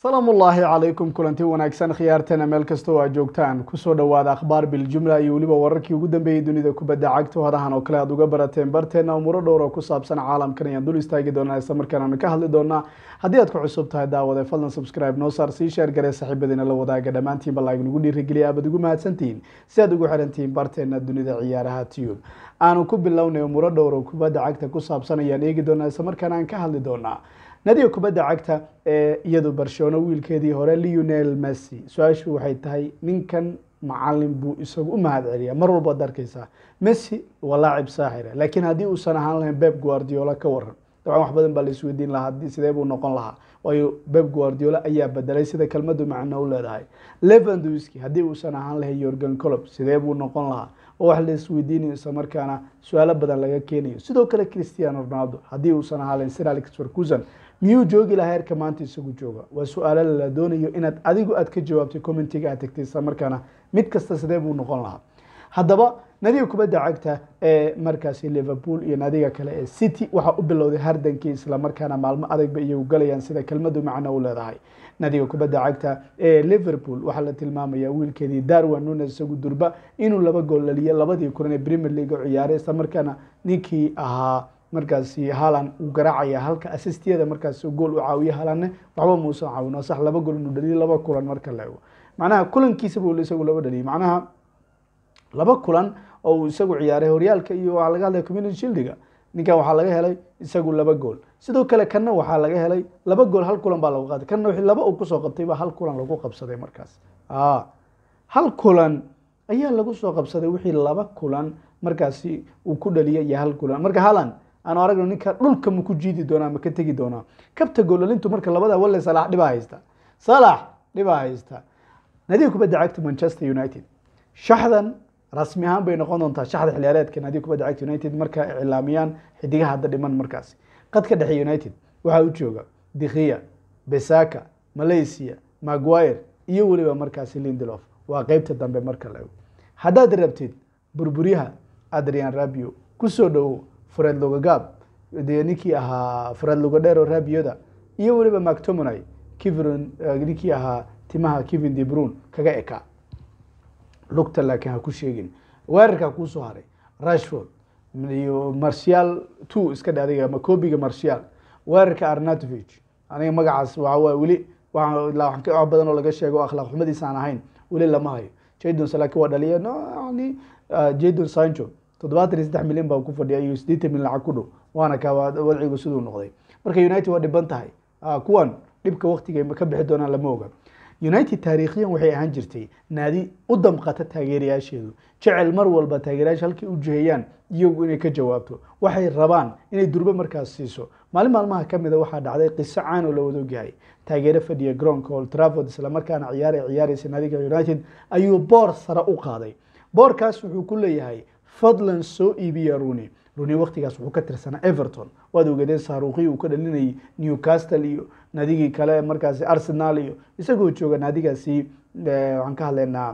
salaamu ullaahi calaykum kulanti wanaagsan khiyaarteena meel kasta oo aad joogtaan kusoo dhowaada akhbaar biljumla iyo weliba wararkii ugu dambeeyey dunida kubadda cagta hadahan oo kale aad uga barateen barteena umuro dhowr oo ku saabsan caalamkan ayaan dul istaagi doonaa isla markaan aanu ka hadli doonaa haddii aad ku cusub tahay daawade fadlan subscribe noo saar sii sheer garee saaxiibadiina la wadaaga dhammaantiinba laag nagu dhiirigeliya aabad ugu mahadsantihiin si aad ugu xirantihiin barteena dunida ciyaaraha tube aanu ku bilownay umuro dhowr oo kubadda cagta ku saabsan ayaan eegi doonaa isla markaan aan ka hadli doonaa nadiga kubadda cagta ee iyadu barcelona wiilkeedii hore leonel messi su-aashu waxay tahay ninkan macalin buu isagu u mahad celiya mar walba ad arkeysaa messi waa laacib saaxira laakiin haddii uusan ahaan lahayn beb guardiola ka waran dabcan wax badan baa la isweydiin lahaa sidee buu noqon lahaa waayo beb guardiola ayaa bedelay sida kelmadu macno u leedahay levandowski haddii uusan ahaan lahayn yorgan colob sidee buu noqon lahaa oo wax la isweydiinayo isla markaana su-aalo badan laga keenayo sidoo kale cristiano ronaldo haddii uusan ahaan lahayn sir alex ferguson miyuu joogi lahaa heerka maanta isagu jooga waa su-aalo la doonayo inaad adigu aad ka jawaabtay commentiga aad tagtay isla markaana mid kasta sidee buu noqon lahaa haddaba nadiga kubadda cagta ee markaasi liverpool iyo nadiga kale ee city waxaa u bilowday hardankii isla markaana maalmo adagba iyagu galayaan sida kelmadu macno u leedahay nadiga kubadda cagta ee liverpool waxaa la tilmaamaya wiilkeedii darwin nunes isagu durba inuu laba gool laliyo labadii kulan ee premier league u ciyaaray isla markaana ninkii ahaa markaasi halan uu garaacaya halka assistiyada markaas gool u caawiye halanne waxba muusan caawin sax laba gool inuu dhaliyo laba kulan marka la ego macnaha kulankiisa buu isagu laba dhaliyay macnaha laba kulan oo uu isagu ciyaaray horyaalka iyo waxaa laga hadlaya community shieldiga ninkan waxaa laga helay isagu laba gool sidoo kale kanna waxaa laga helay laba gool hal kulan baa lagu qaaday kanna wixii laba uu kusoo qabtay baa hal kulan lagu qabsaday markaas hal kulan ayaa lagu soo qabsaday wixii laba kulan markaasi uu ku dhaliyay iyo hal kulan marka halan aanu aragno ninka dhulka ma ku jiidi doonaa ma ka tegi doonaa kabta goolalintu marka labada wale salax dhibaa haysta salax dhibaa haysta nadiga kubadda cagta manchester united shaxdan rasmi ahaan bay noqon doontaa shaxda xiliyaareedka nadiga kubadda cagta united marka iclaamiyaan xidigaha hadda dhiman markaasi qadka dhexe united waxaa u jooga dikhiya besaka malaysia maguire iyo weliba markaasi lindelof waa qeybta dambe marka la ego haddaad rabtid burburyaha adrian rabio kusoo dhowow fred logagaab dee ninkii ahaa fred logadhero rabioda iyo weliba mactomonay kivron ninkii ahaa timaha kevin de brun kaga eka lugta laakiin ha ku sheegin weerarkaa kuusoo haray rashford iyo martial two iska dhe adiga ama kobiga martial weerarka arnatovich aniga magacaas waxawaay weli wax badan oo laga sheego akhlaaq xumadiisa aan ahayn weli lama hayo jadon laakiin waa dhaliya yani jadon sancho toddobaatan iyo saddex milyan baa ku fadhiya iyo sideetan milyan lacag ku dhow waana ka wadcigu siduu noqday marka united waa dhiban tahay kuwan dhibka waktiga ka bixi doonaan lama oga united taariikhiyan waxay ahaan jirtay naadi u damqata taageerayaasheedu jecel mar walba taageerayaasha halkay u jiheeyaan iyagu inay ka jawaabto waxay rabaan inay durbe markaas siiso maalin maalmaha kamida waxaa dhacday qiso caan oo la wada ogyahay taageero fadhiya garoonka old trafford isla markaana ciyaar ciyaareysa naadiga united ayuu boor sare u qaaday boorkaas wuxuu ku leeyahay fadlan soo iibiya runi runi waktigaas wuxuu ka tirsanaa everton waad ogeedeen saaruuqii uu ka dhalinayay newcastle iyo nadigii kale markaasi arsenal iyo isagoo jooga naadigaasi waxaan ka hadlaynaa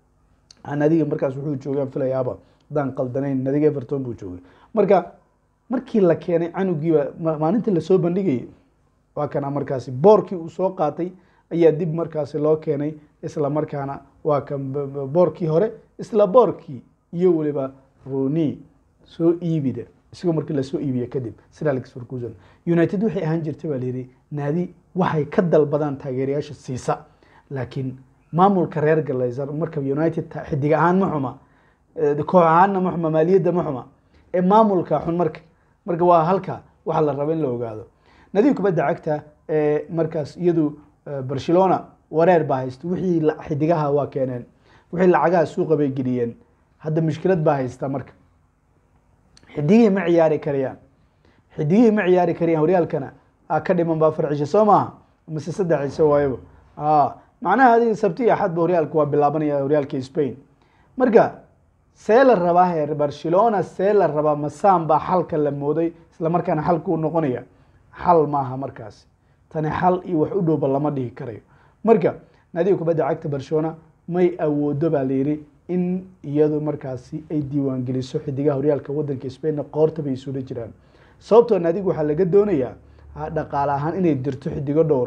nadiga markaas wuxuu joogay filayaaba hadaan qaldanayn nadiga everton buu joogay marka markii la keenay canugiiba maalintii lasoo bandhigayay waa kana markaasi boorkii uu soo qaatay ayaa dib markaasi loo keenay isla markaana waa kan boorkii hore isla boorkii iyo weliba roni soo iibida isagoo markii lasoo iibiye kadib sir alex ferguson united waxay ahaan jirtay baa layidhi naadi waxay ka dalbadaan taageerayaasha siisa laakiin maamulka reer galaysan marka united xidig ahaan ma xuma koox ahaanna ma xuma maaliyadda ma xuma ee maamulka xun marka marka waa halka waxa la raba in la ogaado nadiga kubadda cagta ee markaas iyadu barcelona wareer baa haysta wixii xidigaha waa keeneen wixii lacagaha suuqa bay geliyeen hadda mushkilad baa haysta marka xidigihii ma ciyaari karayaan xidigihii ma ciyaari karayaan horyaalkana ka dhiman baa farcisha soo maaha mase saddex ciise waayaba macnaha adiga sabti iyo axadba horyaalka waa bilaabanaya horyaalka spain marka see la rabaa heer barcelona see la rabaa masaan baa xalka la mooday isla markaana xalka u noqonaya xal maaha markaasi tani xal iyo wax u dhowba lama dhihi karayo marka naadiga kubadda cagta barcelona may awoodo baa layidhi in iyadu markaasi ay diiwaangeliso xidigaha horyaalka wadanka spainna qoorta bay isula jiraan sababtoo naadigu waxaa laga doonayaa dhaqaale ahaan inay dirto xidigo dhowra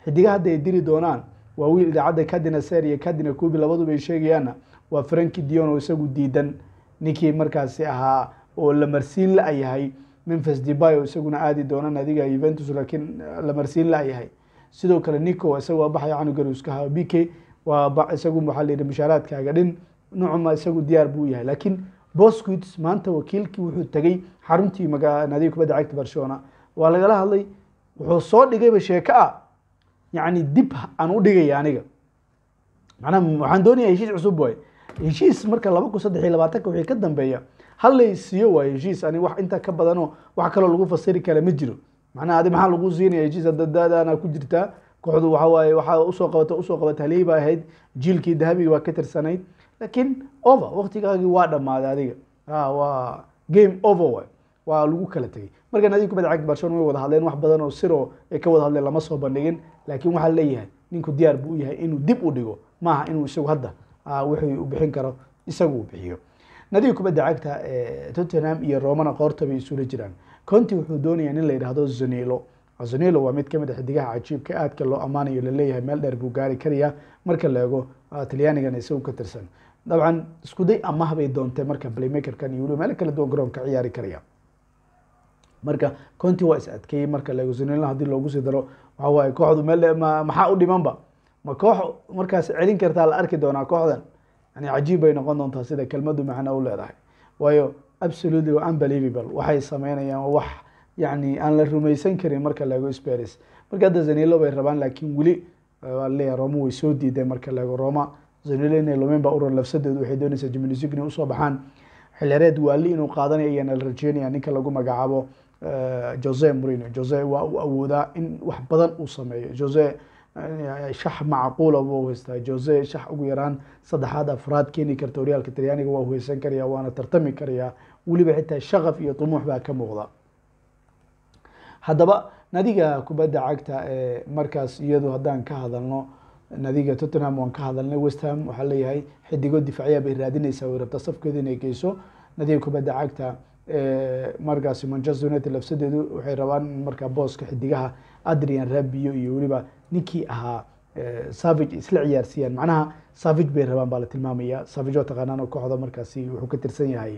xidigaha hadda ay diri doonaan waa wiil idaacadda cadina ser iyo cadina cubi labaduba ay sheegayaanna waa franki dion oo isagu diidan ninkii markaasi ahaa oo la marsiin la yahay memphis debay oo isaguna aadi doona naadiga juventus laakiin la marsiin la yahay sidoo kale nico isaga waa baxaya canugaruskaha b k waa isagu waxaa la yidhi mushaaraadkaaga dhin nucuma isagu diyaar buu yahay laakiin bosquits maanta wakiilkii wuxuu tegey xaruntii maga naadiga kubadda cagta barcelona waa lagala hadlay wuxuu soo dhigayba sheeko ah yacni dib aan u dhigaya aniga macnaha waxaan doonaya heshiis cusub waay heshiis marka laba kun saddex iyo labaatanka wixii ka dambeeya hal lay siiyo waay heshiis ani wax intaa ka badanoo wax kaloo lagu fasiri kara ma jiro macnaha adi maxaa lagu siinaya heshiis dadadaana ku jirtaa kooxdu waxa waaye waxaa usoo qabata usoo qabata haliyey baa ahayd jiilkii dahabiga waa ka tirsanayd laakiin over waktigaagii waa dhammaaday adiga waa game over waay waa lagu kala tegey marka naadiga kubadda cagta barcelona way wada hadleen wax badan oo siro ay ka wada hadleen lama soo bandhigin laakiin waxaa leeyahay ninku diyaar buu u yahay inuu dib u dhigo maaha inuu isagu hadda wixii u bixin karo isagu uu bixiyo nadiga kubadda cagta tottenham iyo romana qoorta bay isula jiraan conti wuxuu doonayaa nin la yidhaahdo zanilo zanilo waa mid kamid a xidigaha cajiibka aadka loo ammaanayo laleeyahay meel dheer buu gaari karaya marka la eego talyaanigan isagu ka tirsan dabcan iskuday amah bay doontay marka playmakerkan iyo weliba meel kala duwan garoonka ciyaari karaya marka conti waa is adkeeyey marka la eego zanilo haddii loogu sii daro waxa waaye kooxdu meel maxaa u dhimanba ma koox markaas celin kartaa la arki doonaa kooxdan yani cajiib bay noqon doontaa sida kelmadu macno u leedahay waayo absolutely waa unbelievable waxay sameynayaan wax yani aan la rumaysan karin marka la eego sparis marka hadda zanilo bay rabaan laakiin weli waa leeyahay roma way soo diideen marka la eego roma zanilo inay lumin baa uran lafsadeedu waxay doonaysaa jimnusig inay usoo baxaan xilyareed waali inuu qaadanayo ayaana la rajeynaya ninka lagu magacaabo jose morino jose waa uu awoodaa in wax badan uu sameeyo jose shax macquula buu haystaa jose shax ugu yaraan saddexaad afraad keeni karta horyaalka talyaaniga waa uheysan karaya waana tartami karaya weliba xitaa shaqaf iyo tumuux baa ka muuqda haddaba nadiga kubadda cagta ee markaas iyadu haddaan ka hadalno nadiga tottenham waan ka hadalnay westham waxaa leeyahay xidigo difacyaa bay raadinaysaa way rabtaa safkeeda inay geyso nadiga kubadda cagta markaasi manchester united lafsadeedu waxay rabaan in markaa booska xidigaha adrian rabio iyo weliba ninkii ahaa savage isla ciyaarsiiyaan macnaha savage bay rabaan baa la tilmaamaya savage oo taqaanaan oo kooxda markaasi wuxuu ka tirsan yahay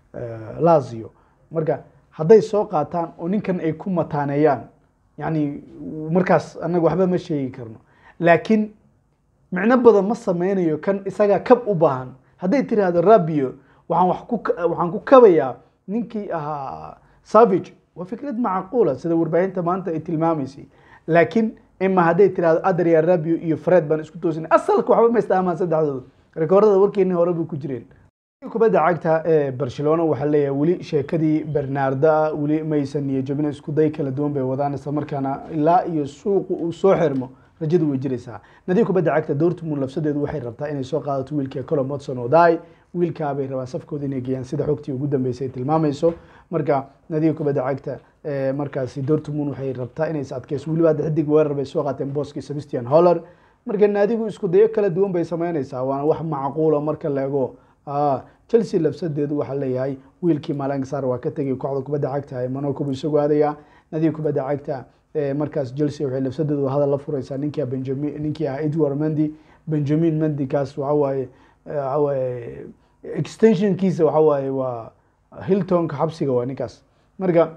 lazio marka hadday soo qaataan oo ninkan ay ku mataaneeyaan yani markaas anaga waxba ma sheegi karno laakiin micno badan ma sameynayo kan isagaa kab u baahan hadday tiraahdo rabio waxaan wax ku waxaan ku kabayaa ninkii ahaa savage waa fikrad macquula sida warbaahinta maanta ay tilmaamaysay laakiin ima hadday tirahdo adria rabio iyo fred baan isku toosinay asalka waxba ma istaamaan saddexdooda rekoorada warkeeni hore bay ku jireen kubadda cagta ee barcelona waxaa leeyahay weli sheekadii bernarda weli maysan niyo jabina isku day kala duwan bay wadaan isla markaana ilaa iyo suuqu uu soo xirmo rajadu way jiraysaa nadiga kubadda cagta dortmund lafsadeedu waxay rabtaa inay soo qaadato wiilkii colom watson oo daay wiilkaa bay rabaan safkooda inay geeyaan sida xogtii ugu dambeysay ay tilmaamayso marka nadiga kubadda cagta markaasi dortmund waxay rabtaa inay is adkeyso weliba hadda xidig weerar bay soo qaateen booskii sebastian holler marka naadigu isku dayo kala duwan bay sameynaysaa waana wax macquula marka la ego chelsea lafsadeedu waxaa leeyahay wiilkii malangsar waa ka tegay kooxda kubadda cagta ee monaco buu isagu aadaya nadiga kubadda cagta markaas chelsea waxay lafsadeedu hadal la fureysaa ninkia benjamin ninkii ah edward mendy benjamin mendy kaas waxa waaye waxa waaye extensionkiisa waxa waaye waa hiltonka xabsiga waa ninkaas marka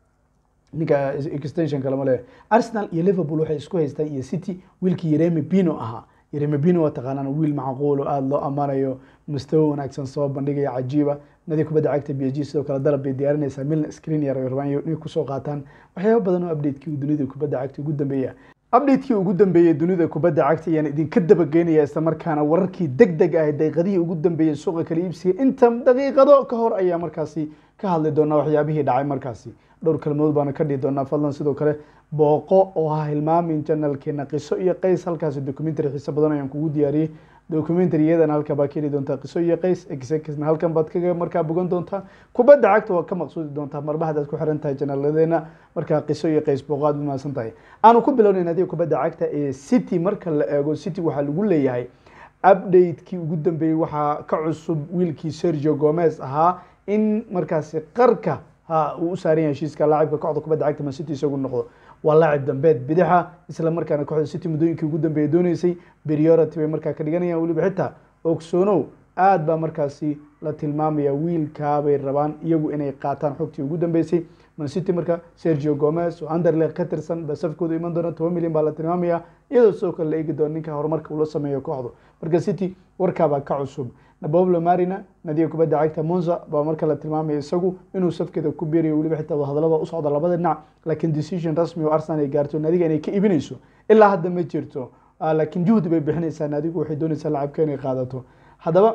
ninka extensionka lama leeyahay arsenal iyo liverpool waxay isku haystaan iyo city wiilkii yeremi pino ahaa yeremi pino waa taqaanaan wiil macquul oo aada loo ammaanayo mustawo wanaagsan soo bandhigaya cajiiba nadi kubadda cagta b s g sidoo kale dalab bay diyaarinaysaa milna screen yar ay rabaan inay kusoo qaataan waxyaaba badan oo updatekii dunida kubadda cagta ugu dambeeya updatekii ugu dambeeyey dunida kubadda cagta ayaan idinka dabageynaya isla markaana wararkii deg deg ah daqiiqadihii ugu dambeeyey suuqa kala iibsiga inta daqiiqado ka hor ayaa markaasi ka hadli doonaa waxyaabihii dhacay markaasi dhowr kalmood baana ka dhihi doonaa fadlan sidoo kale booqo oo ha hilmaamin janalkeena qiso iyo qays halkaasi documentary xiise badan ayaan kugu diyaariyey documentaryadan halka baa ka heli doontaa qiso iyo qays exekisna halkan baad kaga markaa bogan doontaa kubadda cagta waa ka maqsuudi doontaa marba haddaad ku xiran tahay janaaladeena markaa qiso iyo qays booqo aad umahadsan tahay aanu ku bilownayn adiga kubadda cagta ee city marka la eego city waxaa lagu leeyahay update-kii ugu dambeeyey waxaa ka cusub wiilkii sergio gomez ahaa in markaasi qarka ha uu u saaran yahay heshiiska laacibka kooxda kubadda cagta man city isagu noqdo waa laacib dambeed bidixa isla markaana kooxda city muddooyinkii ugu dambeeyay dooneysay priority bay markaa ka dhiganayaan weliba xitaa ogsoonow aad baa markaasi la tilmaamaya wiilkaabay rabaan iyagu inay qaataan xogtii ugu dambeysay man city marka sergio gomez oo anderlecht ka tirsan ba safkooda iman doona toban milyan baa la tilmaamaya iyadoo sidoo kale la eegi doona ninka horumarka uu la sameeyo kooxdu marka city warkaabaa ka cusub naboblo marina nadiga kubadda cagta monza baa marka la tilmaamaya isagu inuu safkeeda ku beerayo weliba xitaa hadalada u socda labada dhinac laakiin decision rasmi oo arsenal ay gaarto nadiga inay ka iibinayso ilaa hadda ma jirto laakiin juhdi bay bixinaysaa nadigu waxay doonaysaa lacabka inay qaadato haddaba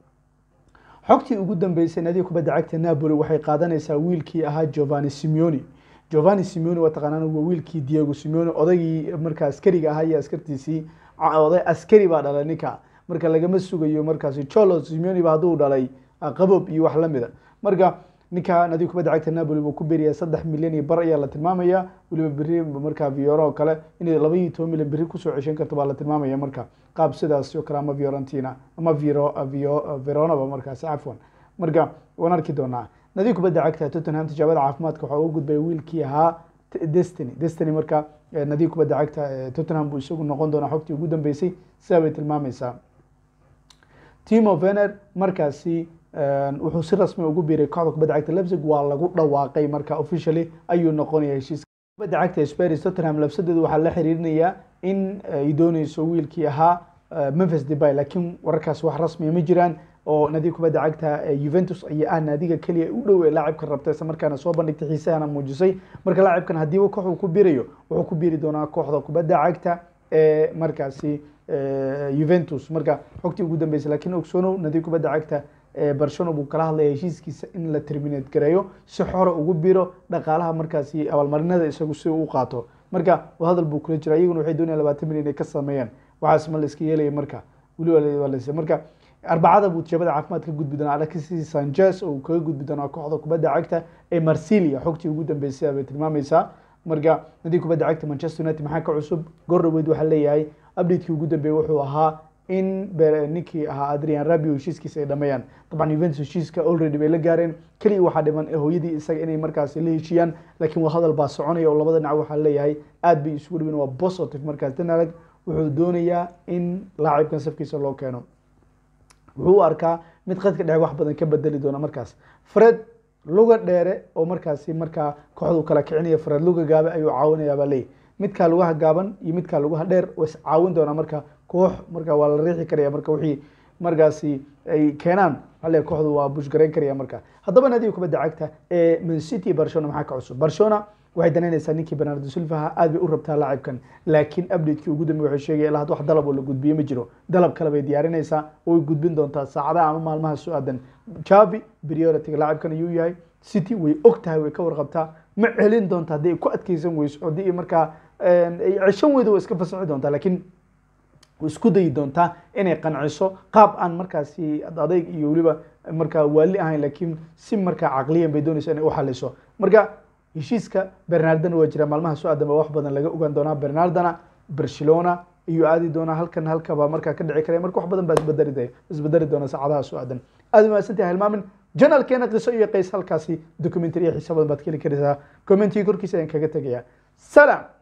xogtii ugu dambeysay nadiga kubadda cagta napoli waxay qaadanaysaa wiilkii ahaa giovanni simeoni giovanni simeoni waa taqaanaan waa wiilkii diego simeoni odaygii marka askariga ahaa iyo askartiisii oday askari baa dhalay ninka marka lagama sugayo markaasi cholo simeoni ba hadduu dhalay qabob iyo wax lamida marka ninka nadiga kubadda cagta napoli buu ku beeraya saddex milyan iyo bar ayaa la tilmaamaya weliba beri marka vioro oo kale inay laba iyo toban milyan beri kusoo ceshan karto baa la tilmaamaya marka qaab sidaas oo kale ama fiorentina ama viro veronaba markaasi cafwan marka waan arki doonaa nadiga kubadda cagta tottenham tijaabada caafimaadka waxaa uga gudbaya wiilkii ahaa destiny destiny marka nadiga kubadda cagta tottenham buu isagu noqon doonaa xogtii ugu dambeysay sidaa bay tilmaamaysaa timo vener markaasi wuxuu si rasmi ugu biiray kooxda kubadda cagta Leipzig waa lagu dhawaaqay marka officially ayuu noqonaya heshiis kubadda cagta Spurs Tottenham labsadeedu waxaa la xiriirinayaa in ay dooneyso wiilkii ahaa Memphis Depay laakiin wararkaas wax rasmi ma jiraan oo nadiga kubadda cagta Juventus ayaa ah naadiga kaliya u dhow ee laacibka rabta isla markaana soo bandhigtay xiisahana muujisay marka laacibkan haddii uu kooxdu ku biirayo wuxuu ku biiri doonaa kooxda kubadda cagta ee markaasi Juventus marka xogtii ugu dambeysay laakiin ogsoonow nadiga kubadda cagta barcelona buu kala hadlaya heshiiskiisa in la terminate gareeyo si xore ugu biro dhaqaalaha markaasi abaalmarinada isagu si uu qaato marka hadal buu kula jira iyaguna waxay doonayaan labaatan milyan inay ka sameeyaan waxaas ma la iska yeelaya marka weliba marka arbacada buu tijaabada caafimaad ka gudbi doonaa alexis sanchez oo kaga gudbi doonaa kooxda kubadda cagta ee marsilia xogtii ugu dambeysay bay tilmaamaysaa marka nadiga kubadda cagta manchester united maxaa ka cusub gordhaweyd waxaa leeyahay updatekii ugu dambeeyey wuxuu ahaa in ninkii ahaa adrian rabio heshiiskiisa ay dhameeyaan dabcan juventus heshiiska already bay la gaareen keliya waxaa dhiman hooyadii isaga inay markaasi la heshiiyaan laakiin waa hadal baa soconaya oo labada dhinac waxaa leeyahay aad bay isugu dhaween waa positive markaas danarag wuxuu doonayaa in laacibkan safkiisa loo keeno wuxuu u arkaa mid qadka dhexe wax badan ka bedeli doona markaas fred luga dheere oo markaasi markaa kooxdu kala kicinaya fred luga gaabe ayuu caawinayaa baa leeyahy midkaa lugaha gaaban iyo midkaa lugaha dheer waa is caawin doonaa marka koox marka waa la riixi karaya marka wixii markaasi ay keenaan ale kooxdu waa bushgarayn karaya marka haddaba naadiga kubadda cagta ee man city barcelona maxaa ka cusub barcelona waxay danaynaysaa ninkii bernardo silvaha aad bay u rabtaa laacibkan laakiin updatekii ugu dambe waxay sheegaya ilaa had wax dalab oo la gudbiye ma jiro dalab kale bay diyaarinaysaa oo way gudbin doontaa saacadaha ama maalmaha soo aadan javi priority laacibkan ayuu yahay city way og tahay way ka warqabtaa ma celin doonta haddii ay ku adkeysan weyso haddii markaa ay ceshan weydo way iska fasaxi doontaa laakiin isku dayi doontaa inay qanciso qaab aan markaasi adayg iyo weliba markaa waali ahayn laakiin si markaa caqliyan bay doonaysa inay u xaliso marka heshiiska bernardana waa jira maalmaha soo aadan ba wax badan laga ogaan doonaa bernardana barcelona ayuu aadi doonaa halkan halkaba markaa ka dhici karaya marka wax badan baa isbedeli isbedeli doona saacadaha soo aadan aad mahadsantahay hilmaamin janalkeena qiso iyo qays halkaasi documentary iyo xiisa badan baad ka heli karaysaa commentiga korkiisa ayaan kaga tegaya salaam